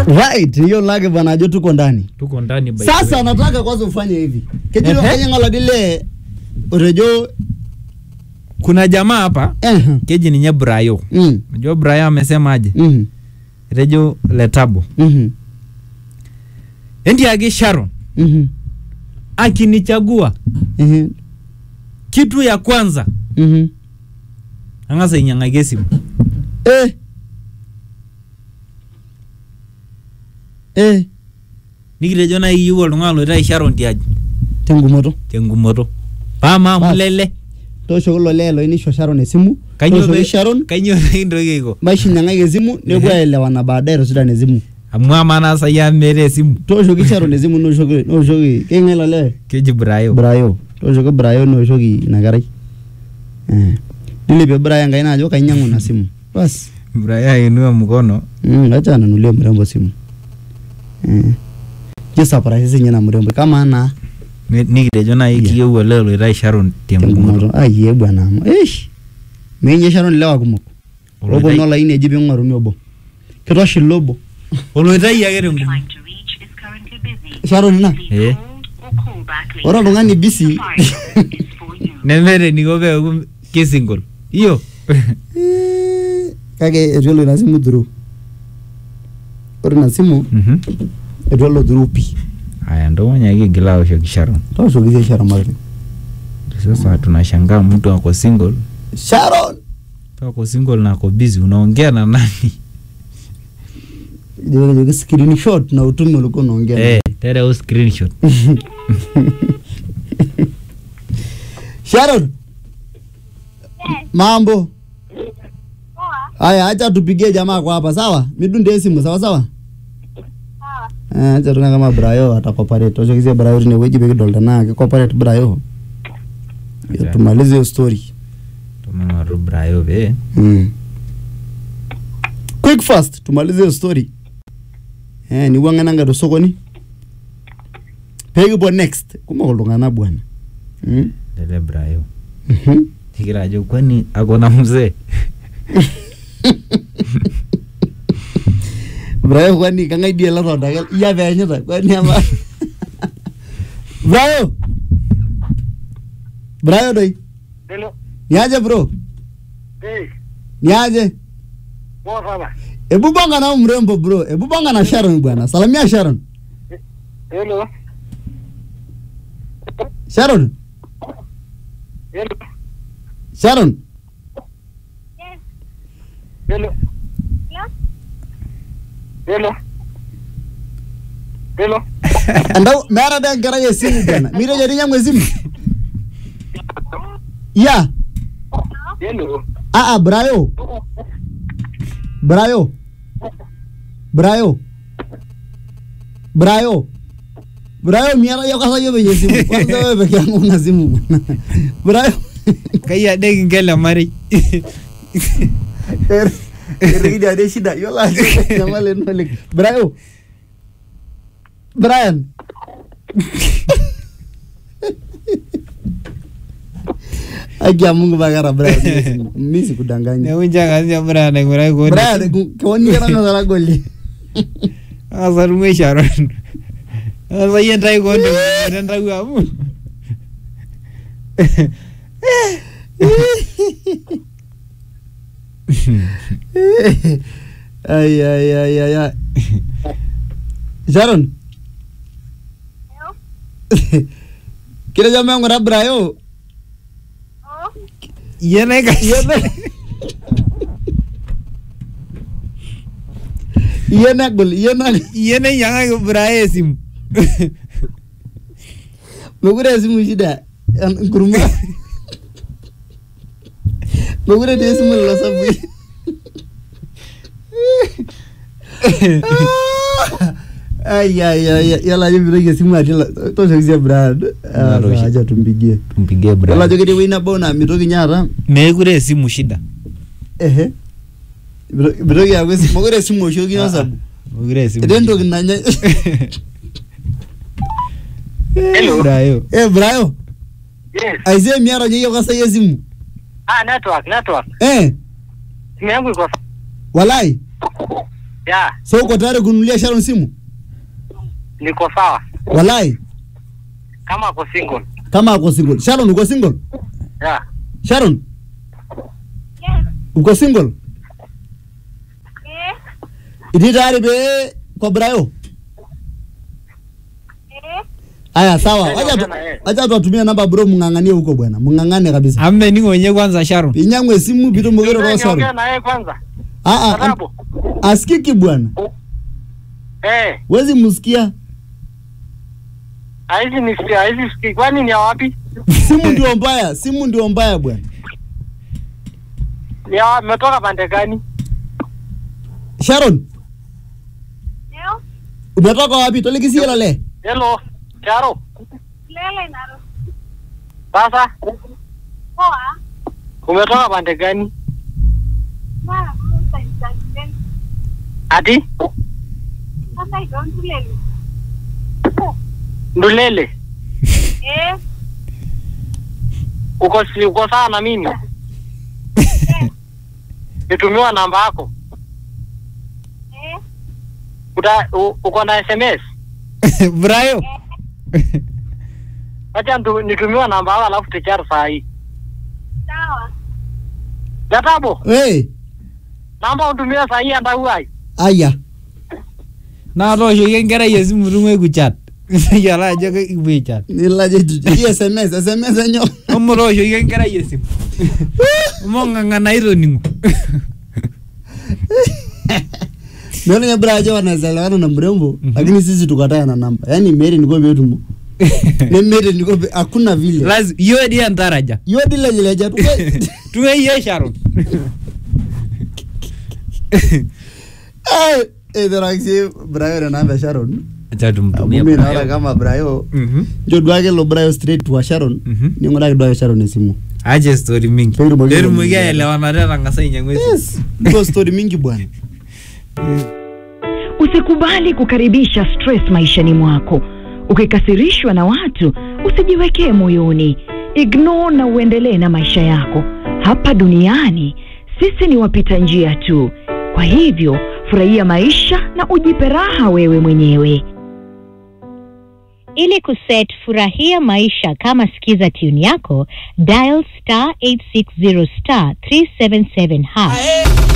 right hiyo lake bwana ajo tuko ndani tuko ndani by the sasa way. nataka kwanza ufanye hivi kejiro Ehe. kanyang'ola dile urejo kuna jamaa hapa eh keji ninye Brayo mm unajua Brayo amesema aje mhm rejo letabo mhm endi ake Sharon mhm akinichagua mhm kitu ya kwanza mhm ang'asa ainyang'aki esimu eh eh nikitejo nai iyieu oltung'ani loitai Sharon tiaji tengumoto tengumoto pama Bas. mulele toosho kulo lee loinisho Sharon esimu Kainyoo tooshoki pe- Sharon kainyoo pekintoki aiko maishinyang'aki esimu nepuo Ehe. aelewana baadaye tosudan esimu amu amaa naa sai amu meeta esimu tooshoki Sharon esimu nooshoki nooshoki keng'ae ilo lee keji Brayo Brayo tooshoki Brayo nooshoki ina kerai eh nilepie Brayo enkaina ajo kainyang'u ina simu bas Brayo ainua mkono mm, acha nanulie mrembo simu eh jisurprise sinye na mrembo kama ana Ni- nikitejo nai Yeah. kiyieu olee loitai Sharon tengumoto tengumoto ayie bwana amu eish minye Sharon lewa kumok obo Oloitai- nolaini eji ping'oruni obo kitoshi lobo oloitai ake tengumoto trying to reach is currently busy. Sharon ina Please Eh. hold or call back later. ore oltung'ani busy Safari is for you. nemeeta eniko peeku kisingol iyo Eh, kake etu elo ina simu through ore ina simu Mhm. etu elo through pi aya ndomanya kigila aoshoki Sharon tooshoki sie Sharon Martin sasa tunashangaa mtu ako single Sharon mtu ako single na ako busy unaongea na nani Joki- joki screenshot na utume ulikuwa unaongea eh tereu screenshot Sharon mambo haya acha tupigie jamaa kwa hapa sawa midunde simu sawa sawa Eh, acha tuna kama Brayo atakoparate toshokisia Brayo tine weji pekidolta naa kikoparate Brayo Acha. tumalize hiyo story tumang'oru Brayo pee mm. quick fast tumalize hiyo story eh niwang'ananga tosokoni pekipuo next kumok iltung'anak bwana mm? lele Brayo Mhm. tikira ajo kwani ako na mzee Brayo kwani kang'ae die latonda iya peenyita kwani ama Brayo Brayo doi Hello. niaje bro Hey, niaje poa sana. hebu bonga na huyu mrembo bro hebu bonga na Sharon bwana salamia Sharon Hello. Sharon Hello. Sharon Hello. Hello. Hello. andau meeta de enkerai esimu bwana mitejo tinyangu esimu ya Hello. aa Brayo Brayo Brayo Brayo Brayo miata yo kasa yo penye simu kwanza wewe peke yangu una simu bwana Brayo kai ade kingele marei Erigidi ade shida yiolo ajo nyamali eno oleng Brayo Brian Aki ya Mungu bakara Brian hiyo simu. mimi sikudanganya neunchang'asija Brian aing'urai koon Brian keoni kera ng'asa goli ang'asa tung'ue Sharon ang'asa yie ntai koon tentau amu ay ay ay ay ay Sharon kile jamaa yangu na Brayo yie naikash iye negol iye nag yie nainyang'aki Brayo esimu mekure esimu shida en- nkuruma mekure dii esimu lelo sabui ay ay ay yala ajo mitoki esimu atii la- tooshoki sie Brad Ah, Natosha. acha tumpigie tumpigie yala Brayo ajo ketii ewueji nabo naa mitoki nye aata mekure esimu shida ehe Mito- mitoki aaku esimu mekure esimu oshokino Ah, ah. sabu mekure esimu etii entoki nanya Hello. Brayo eh Brayo Yes. aisee miata nye yiok kasai esimu Ah, network, network. eh Simu yangu iko walai Ya, So uko tayari kununulia Sharon simu? niko sawa. Walai, Kama ako single. kama ako single. Sharon uko single? Ya. Sharon? Uko single? Iti tayari be kwa Brayo? Aya sawa. Eh, Acha tu, ongea na yeye. acha tuwatumie namba bro mng'ang'anie huko bwana. Mng'ang'ane kabisa. amening'o nye kwanza Sharon Inyang'we esimu pitumoki Niongea airoro Sharon. na yeye kwanza. Ah ah, am- Sababu. asikiki bwana. Eh, Wezi msikia. haizi nisikia, haizi sikii. Kwani ni ya wapi? Simu ndio mbaya, simu ndio mbaya bwana. Ni ya wapi? Mmetoka pande gani? Sharon, umetoka wapi? Tolikisia lale. Hello, Charo. Sasa umetoka pande gani? Ati Ndulele. Uko si uko sawa na mimi? Nitumiwa namba yako. Uta, u, uko na SMS? Brayo Acha ntu- nitumiwa namba yako alafu tuchare saa hii. Gatabo, Hey, namba utumie saa hii anda uai. aya. naa tooshoki enkerai esimu tung'uai kuchat iyiolo ajo kipuo aichat Nilaje hii SMS, SMS enyo. omo tooshoki enkerai esimu omo ng'ang'ana itoning'o Ndio nye bra aje wanaweza elewana na mrembo, lakini sisi tukataa na namba. Yaani Mary niko betumo. Ne Mary niko be- hakuna vile. Lazi- iyo di entaraja Yo dile jile ja tu. tung'uai ye Sharon Eh, eh daraksi Brayo na namba ya Sharon. acha tumtumie Mimi naona Brayo. kama Brayo Mhm. ndio duake lo Brayo straight to Sharon. Mhm. Ning'uraki duake Sharon esimu. ache story mingi Petumoki petumoki kuongea. aelewanata etang'asa ainyang'u esimu Yes. Ndio story mingi bwana. Usikubali kukaribisha stress maishani mwako. Ukikasirishwa na watu, usijiwekee moyoni. Ignore na uendelee na maisha yako. Hapa duniani sisi ni wapita njia tu. Kwa hivyo, furahia maisha na ujipe raha wewe mwenyewe. Ili kuset furahia maisha kama sikiza tune yako, dial star 860 star 377 hash.